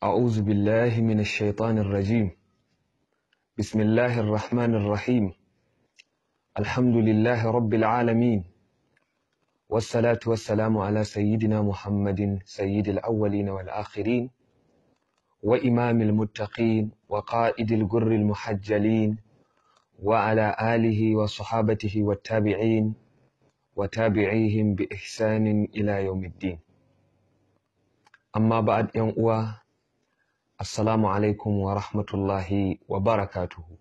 أعوذ بالله من الشيطان الرجيم بسم الله الرحمن الرحيم الحمد لله رب العالمين والصلاة والسلام على سيدنا محمد سيد الأولين والآخرين وإمام المتقين وقائد الجر المحجلين وعلى آله وصحابته والتابعين وتابعيهم بإحسان إلى يوم الدين أما بعد يوم Assalamu alaikum wa rahmatullahi wa barakatuhu.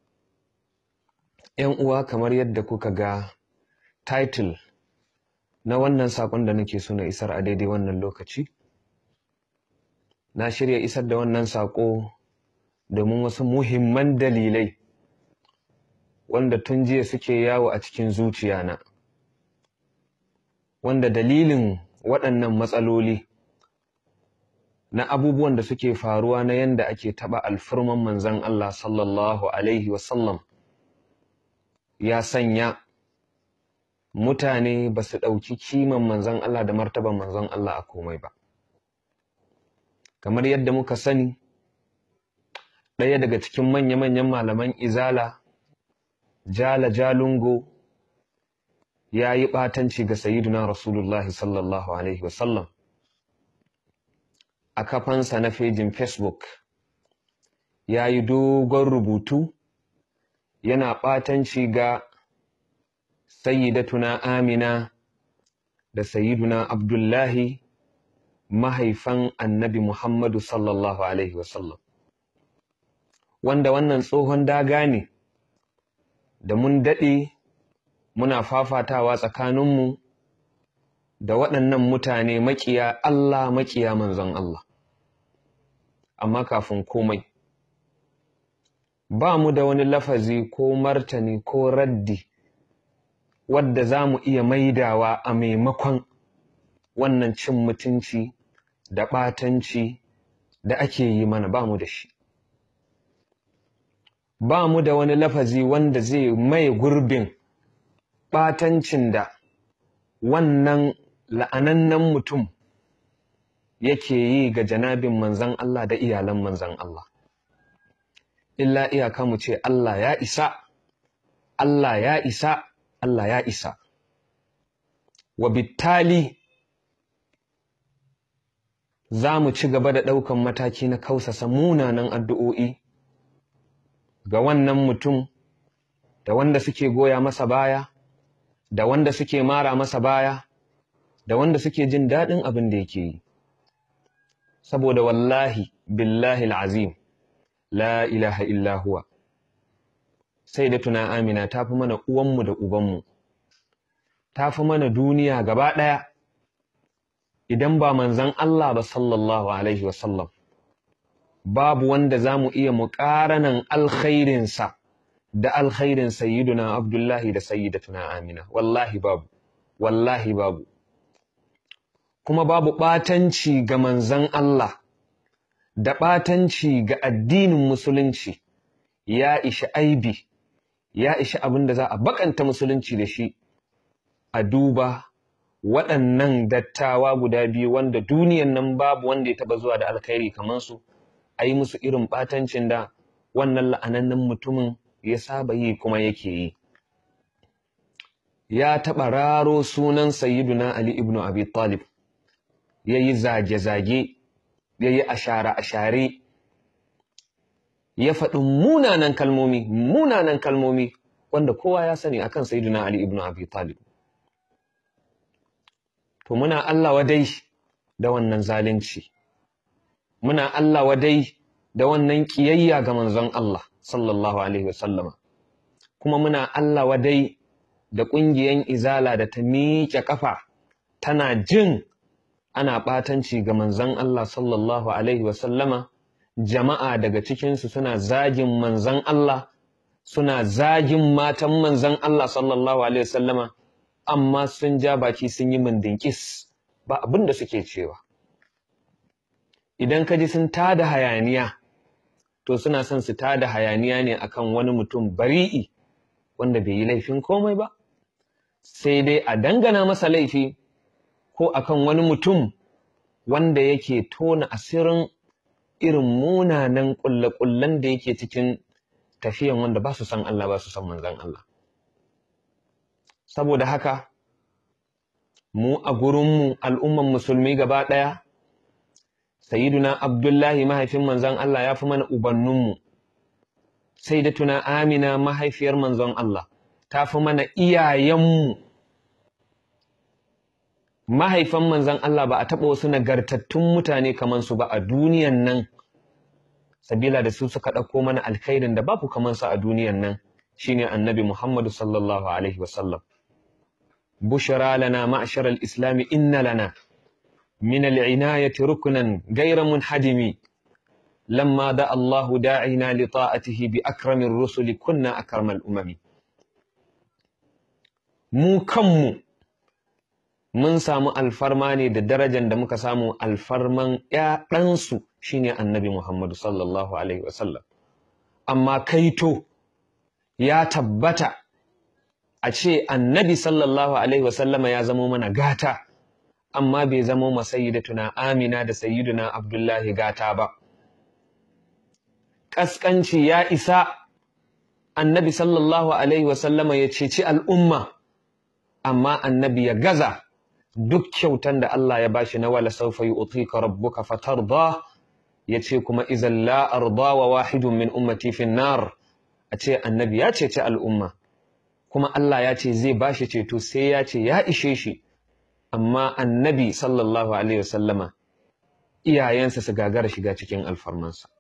‘Yan uwa kamar yadda kuka ga title na wannan saƙon da nake so na isar a daidai wannan lokaci, na shirya isar da wannan saƙo domin wasu muhimman dalilai wanda tun jiya suke yawo a cikin zuciyana, wanda dalilin waɗannan matsaloli na abubuwan da suke faruwa na yanda ake taɓa alfirman manzan Allah sallallahu Alaihi wasallam ya sanya mutane ba su ɗauki kiman manzan Allah da martaban manzan Allah a komai ba. Kamar yadda muka sani, ɗaya daga cikin manya-manyan malaman izala, Jala Jalungo, ya yi ɓatanci ga Sayyiduna Rasulullahi sallallahu Alaihi wasallam. a kafansa na fejin Facebook ya yi dogon rubutu yana ɓatanci ga sayyidatuna Amina da sayyiduna Abdullahi mahaifan annabi Muhammadu sallallahu Alaihi wasallam. Wanda wannan tsohon daga ne da mun daɗe muna fafatawa tsakaninmu da waɗannan mutane maƙiya Allah maƙiya manzon Allah. amma kafin komai ba mu da wani lafazi ko martani ko raddi wadda za mu iya maidawa a maimakon wannan cin mutunci da ɓatanci da ake yi mana ba mu da shi ba mu da wani lafazi wanda zai mai gurbin ɓatancin da wannan la'anannen mutum yake yi ga janabin manzan Allah da iyalan manzan Allah. Illa iyaka mu ce Allah ya isa, Allah ya isa, Allah ya isa. Wa bittali za mu ci gaba da ɗaukan mataki na kausasa munanan addu'o'i ga wannan mutum da wanda suke goya masa baya, da wanda suke mara masa baya, da wanda suke jin daɗin abin da yake yi. saboda wallahi billahi al'azim la ilaha illa huwa sai da tuna amina ta fi mana uwanmu da ubanmu ta fi mana duniya gaba ɗaya idan ba manzan Allah ba sallallahu alaihi wasallam babu wanda za mu iya muƙaranan alkhairinsa da alkhairin sayyiduna abdullahi da sayyidatuna amina wallahi babu wallahi babu kuma babu ɓatanci ga manzan Allah da ɓatanci ga addinin musulunci ya ishi aibi ya ishi abin da za a bakanta musulunci da shi a duba waɗannan dattawa guda biyu wanda duniyan nan babu wanda ya taɓa zuwa da alkhairi kamar su a yi musu irin ɓatancin da wannan la'anannen mutumin ya saba yi kuma yake yi ya taɓa raro sunan sayyiduna Ali ibn Abi Talib ya yi zage-zage, ya yi ashare-ashare, ya faɗi munanan kalmomi, munanan kalmomi, wanda kowa ya sani akan Sayyiduna Ali ibn Abi Talib. To muna Allah wadai da wannan zalunci, muna Allah wadai da wannan ƙiyayya ga manzon Allah, sallallahu Alaihi wasallama, kuma muna Allah wadai da ƙungiyan izala da ta miƙe ƙafa tana jin ana ɓatanci ga manzan Allah sallallahu Alaihi wasallama, jama'a daga cikinsu suna zagin manzan Allah, suna zagin matan manzan Allah sallallahu Alaihi wasallama, amma sun ja baki sun yi mandinkis ba abin da suke cewa. Idan ka ji sun tada hayaniya, to suna son su tada hayaniya ne akan wani mutum bari'i wanda bai yi laifin komai ba, sai dai a dangana masa laifi ko akan wani mutum wanda yake tona asirin irin munanan ƙulle-ƙullen da yake cikin tafiyan wanda ba su san Allah ba su san manzan Allah saboda haka mu a gurinmu al'umman musulmi gaba ɗaya Sayyiduna Abdullahi mahaifin manzon Allah ya fi mana ubanninmu, sai da tuna Amina mahaifiyar manzon Allah ta fi mana iyayenmu. Mahaifan manzon Allah ba a taɓa wasu nagartattun mutane kamar su ba a duniyan nan, sabila da su suka ɗauko mana alkhairin da babu kamar su a duniyan nan, shine annabi Muhammadu sallallahu Alaihi wasallam. Bushra lana ma'ashar al-Islami inna lana. من العناية ركنا غير منحدم لما دعا الله داعنا لطاعته بأكرم الرسل كنا أكرم الأمم mu kanmu mun samu alfarma ne da darajar da muka samu alfarman ‘ya'yansu shine annabi Muhammadu sallallahu Alaihi wasallam. Amma kaito ya tabbata a ce annabi sallallahu Alaihi wasallama ya zamo mana gata. amma bai zamo ma sayyidatuna Amina da sayyiduna Abdullahi gata ba. Ƙasƙanci ya isa annabi sallallahu Alaihi wasallama ya ceci al'umma, amma annabi ya gaza duk kyautan da Allah ya bashi na wala saufa yi utika rabbuka fatarda ya ce kuma izan la arda wa wahidun min ummati fin nar a ce annabi ya ceci al'umma kuma Allah ya ce zai bashi ceto sai ya ce ya ishe shi amma annabi sallallahu alaihi wasallama iyayensa su gagara shiga cikin alfarmansa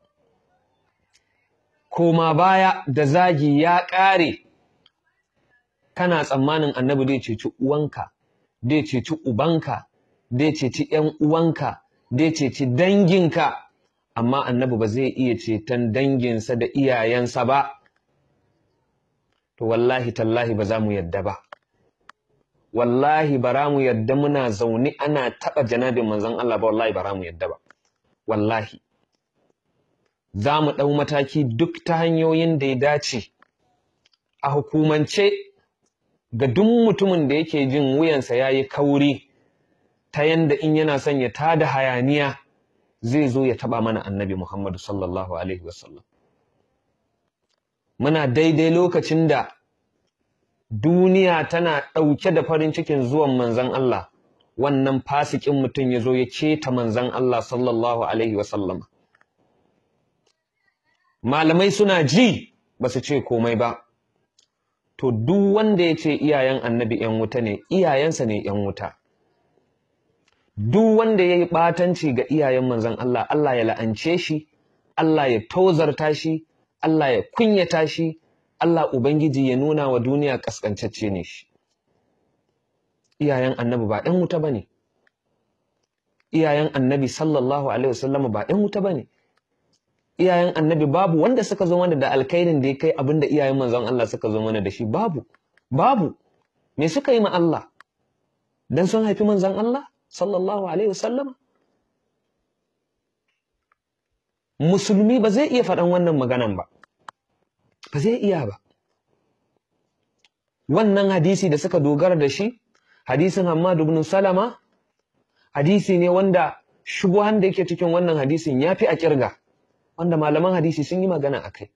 koma baya da zagi ya ƙare kana tsammanin annabi zai ceci uwanka zai ceci ubanka zai ceci ‘yan uwanka zai ceci danginka amma annabi ba zai iya ceton danginsa da iyayensa ba to wallahi tallahi ba za mu yadda ba wallahi bara mu yadda muna zaune ana taɓa janabin manzon Allah ba wallahi bara mu yadda ba wallahi za mu ɗau mataki duk ta hanyoyin da ya dace a hukumance ga duk mutumin da yake jin wuyansa ya yi kauri ta yanda in yana son ya tada hayaniya zai zo ya taɓa mana annabi Muhammadu sallallahu Alaihi wasallam. Muna daidai lokacin da duniya tana ɗauke da farin cikin zuwan manzan Allah, wannan fasikin mutum ya zo ya keta manzan Allah sallallahu Alaihi wasallama. Malamai suna ji ba su ce komai ba, to duk wanda ya ce iyayen annabi ‘yan wuta ne, iyayensa ne ‘yan wuta. Duk wanda ya yi ɓatanci ga iyayen manzan Allah, Allah ya la'ance shi, Allah ya tozarta shi, Allah ya kunyata shi, Allah Ubangiji ya nuna wa duniya ƙasƙancacce ne shi. Iyayen annabi ba ‘yan wuta ba ne, iyayen annabi sallallahu Alaihi wasallam ba ‘yan wuta ba ne. Iyayen annabi babu wanda suka zo mana da alkairin da ya kai abin da iyayen manzon Allah suka zo mana da shi babu, babu. Me suka yi ma Allah? Dan sun haifi manzon Allah? sallallahu alaihi wasallam musulmi ba zai iya faɗan wannan maganan ba ba zai iya ba wannan hadisi da suka dogara da shi hadisin Hammad ibn Salama hadisi ne wanda shubuhan da yake cikin wannan hadisin yafi a kirga wanda malaman hadisi sun yi magana akai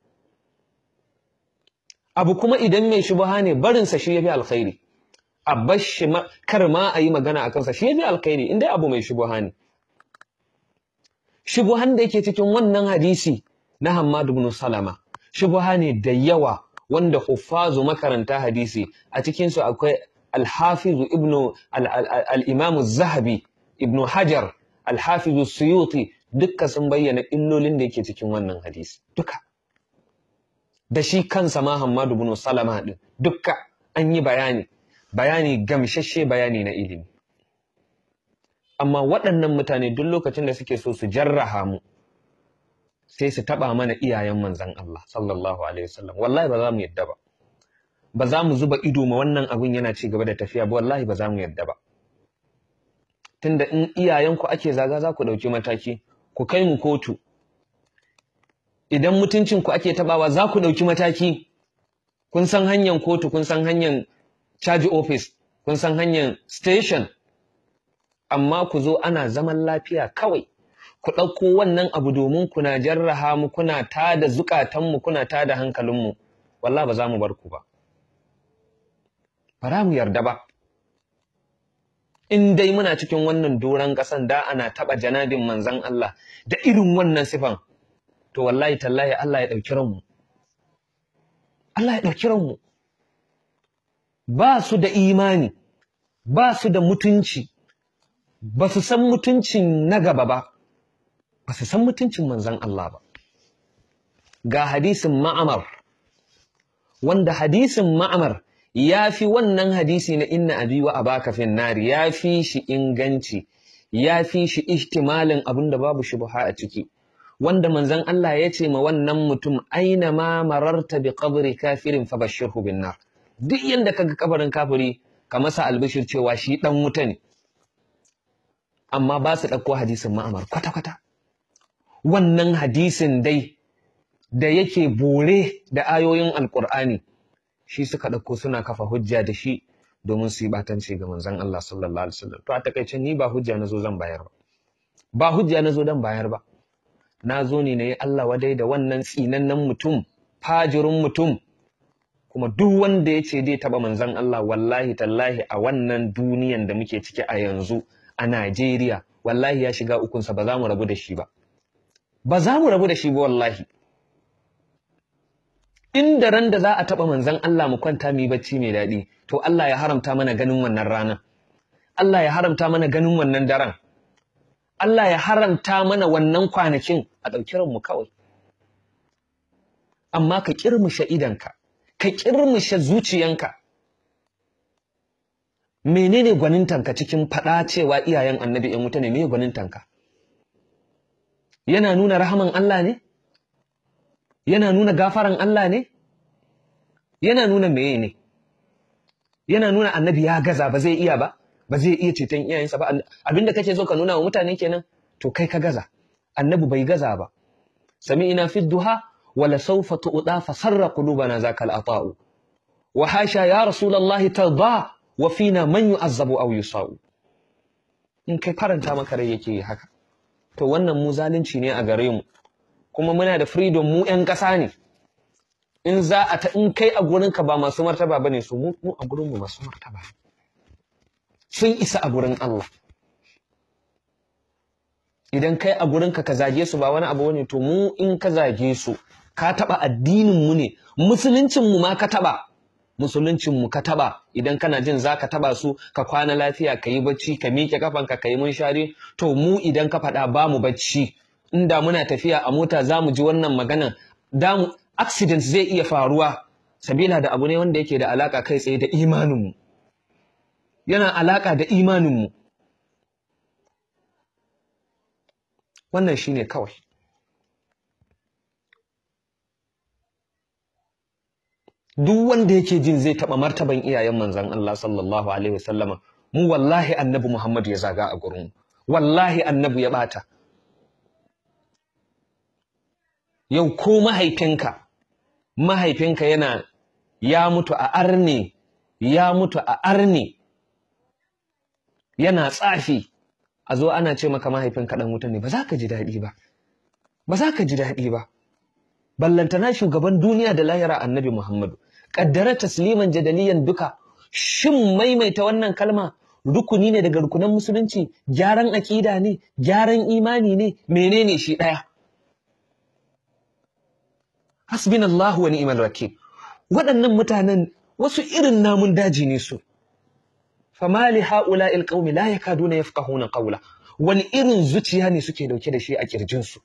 abu kuma idan mai shubuha ne barinsa shi yafi alkhairi a bashi kar ma a yi magana a kansa shi yafi alkhairi in dai abu mai shubuha ne shubuhan da yake cikin wannan hadisi na Hammad ibn Salama shubuha ne da yawa wanda huffazu makaranta hadisi a cikin su akwai al-Hafiz ibn al-Imam az-Zahabi ibn Hajar al-Hafiz suyuti dukka sun bayyana illolin da yake cikin wannan hadisi duka da shi kansa ma Hammad ibn Salama din dukka an yi bayani bayani gamshashe bayani na ilimi amma waɗannan mutane duk lokacin da suke so su jarraha mu sai su taɓa mana iyayen manzan Allah sallallahu alaihi wasallam wallahi ba za mu yadda ba ba za mu zuba ido ma wannan abin yana ci gaba da tafiya ba wallahi ba za mu yadda ba tunda in iyayenku ake zaga za ku ɗauki mataki ku kai mu kotu idan mutuncinku ake taɓawa za ku ɗauki mataki kun san hanyar kotu kun san hanyar caji office kun san hanyar station amma ku zo ana zaman lafiya kawai ku ɗauko wannan abu domin kuna jarraha mu kuna tada zukatanmu kuna tada hankalinmu wallah ba za mu bar ku ba ba za mu yarda ba in dai muna cikin wannan doron ƙasan da ana taɓa janabin manzan Allah da irin wannan sifan to wallahi tallahi Allah ya ɗauki ranmu Allah ya ɗauki ranmu ba su da imani ba su da mutunci ba su san mutuncin na gaba ba ba su san mutuncin manzan Allah ba ga hadisin ma'amar wanda hadisin ma'amar ya fi wannan hadisi na inna abi wa abaka fin nari ya fi shi inganci ya fi shi ihtimalin abin da babu shubha a ciki wanda manzan Allah ya ce ma wannan mutum aina ma mararta bi qabri kafirin fa bashirhu bin nar duk yanda kaga kabarin kafiri ka masa albishir cewa shi dan wuta ne amma ba su ɗauko hadisin ma'amar kwata-kwata wannan hadisin dai da yake bore da ayoyin alkur'ani shi suka ɗauko suna kafa hujja da shi domin su yi batanci ga manzon Allah sallallahu alaihi wasallam to a takaice ni ba hujja nazo zan bayar ba ba hujja nazo dan bayar ba na zo ne na yi Allah wadai da wannan tsinannen mutum fajirin mutum kuma duk wanda ya ce zai taɓa manzon Allah wallahi tallahi a wannan duniyan da muke ciki a yanzu a Najeriya wallahi ya shiga ukunsa ba za mu rabu da shi ba ba za mu rabu da shi ba wallahi inda ran da za a taɓa manzon Allah mu kwanta mu yi bacci mai daɗi to Allah ya haramta mana ganin wannan ranar Allah ya haramta mana ganin wannan daren Allah ya haramta mana wannan kwanakin a ɗauki ranmu kawai amma ka ƙirmushe idanka ka ƙirmushe zuciyanka menene gwanintanka cikin faɗa cewa iyayen annabi ‘yan wuta ne me gwanintanka yana nuna rahaman Allah ne yana nuna gafaran Allah ne yana nuna meye ne yana nuna annabi ya gaza ba zai iya ba ba zai iya ceton iyayensa ba abinda kake so ka nuna wa mutane kenan to kai ka gaza annabi bai gaza ba sami'ina fi duha wala sawfa tu'da fa sarra qulubana zakal ata'u wa hasha ya rasulullahi tarda wa fina man yu'azzabu aw yusau in kai faranta maka rai yake haka to wannan mu zalunci ne a gare mu kuma muna da freedom mu ƴan ƙasa ne in za a ta in kai a gurinka ba masu martaba bane su mu mu a gurin mu masu martaba sun isa a gurin Allah idan kai a gurinka ka zage su ba wani abu bane to mu in ka zage su ka taba addinin mu ne musuluncin mu ma ka taba musuluncin mu ka taba idan kana jin zaka taba su ka kwana lafiya ka yi bacci ka miƙe kafanka ka yi munshari to mu idan ka faɗa ba mu bacci inda muna tafiya a mota za mu ji wannan maganan da accident zai iya faruwa sabila da abu ne wanda yake da alaka kai tsaye da imaninmu yana alaka da imaninmu wannan shine kawai duk wanda yake jin zai taɓa martaban iyayen manzon Allah sallallahu alaihi wasallama mu wallahi annabi Muhammad ya zaga a gurin wallahi annabi ya bata yau ko mahaifinka mahaifinka yana ya mutu a arne ya mutu a arne yana tsafi a zo ana ce maka mahaifinka dan wuta ne ba za ka ji daɗi ba ba za ka ji daɗi ba ballantana shugaban duniya da lahira annabi Muhammadu kaddara tasliman jadaliyan duka shin maimaita wannan kalma rukuni ne daga rukunan musulunci gyaran aƙida ne gyaran imani ne menene shi ɗaya hasbinallahu wa ni'mal wakil waɗannan mutanen wasu irin namun daji ne su fama li haula'i alqaumi la yakaduna yafqahuna qawla wani irin zuciya ne suke dauke da shi a kirjin su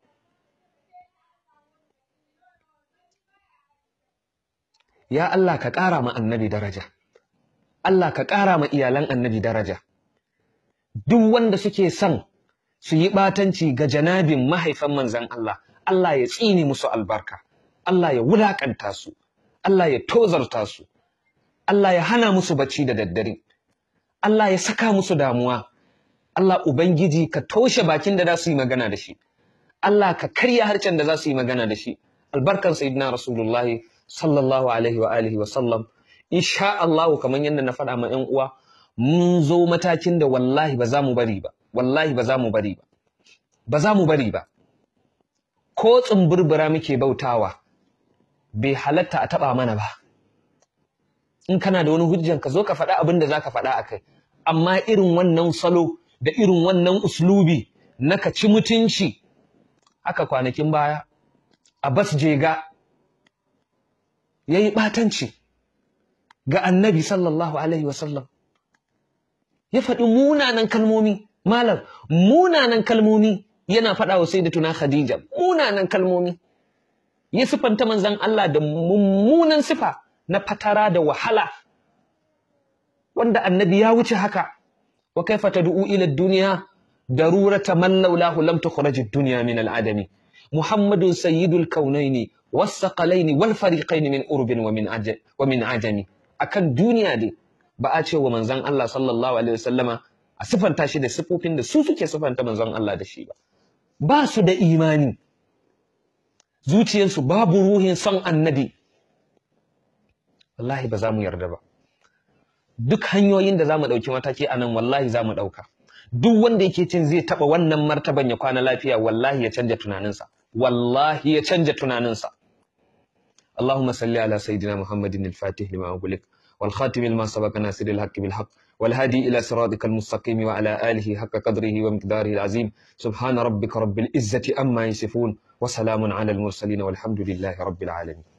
ya Allah ka ƙara ma annabi daraja Allah ka ƙara ma iyalan annabi daraja duk wanda suke son su yi ɓatanci ga janabin mahaifan manzan Allah Allah ya tsini musu albarka Allah ya wulaƙanta su Allah ya tozarta su Allah ya hana musu bacci da daddare Allah ya saka musu damuwa Allah Ubangiji ka toshe bakin da za su yi magana da shi Allah ka karya harcen da za su yi magana da shi albarkan sayyidina rasulullahi sallallahu alaihi wa alihi wa sallam insha Allah kamar yadda na faɗa ma ƴan uwa mun zo matakin da wallahi ba za mu bari ba wallahi ba za mu bari ba ba za mu bari ba ko tsumburbura muke bautawa bai halatta a taɓa mana ba in kana da wani hujjan ka zo ka faɗa abin da za ka faɗa a kai amma irin wannan salo da irin wannan uslubi na ka ci mutunci haka kwanakin baya Abbas Jega ya yi ɓatanci ga annabi sallallahu Alaihi wasallam. Ya faɗi munanan kalmomi, malam, munanan kalmomi yana faɗa wa sai da tuna Khadija, munanan kalmomi. Ya sifanta manzan Allah da mummunan sifa na fatara da wahala, wanda annabi ya wuce haka, wa kaifa tad'u ila duniya darurata man laulahu lam tukhraj ad-dunya min al-adami. محمد سيد الكونين والثقلين والفريقين من أرب ومن عجم ومن عجم akan duniya dai ba a ce wa manzon Allah sallallahu alaihi wasallama a sifanta shi da sifofin da su suke sifanta manzon Allah da shi ba ba su da imani zuciyarsu babu ruhin son annabi wallahi ba za mu yarda ba duk hanyoyin da za mu ɗauki mataki a nan wallahi za mu ɗauka duk wanda yake cin zai taɓa wannan martaban ya kwana lafiya wallahi ya canja tunaninsa wallahi ya canja tunaninsa اللهم صل على سيدنا محمد الفاتح لما أغلق والخاتم لما سبق ناصر الحق بالحق والهادي إلى صراطك المستقيم وعلى آله حق قدره ومقداره العظيم سبحان ربك رب العزة أما يصفون وسلام على المرسلين والحمد لله رب العالمين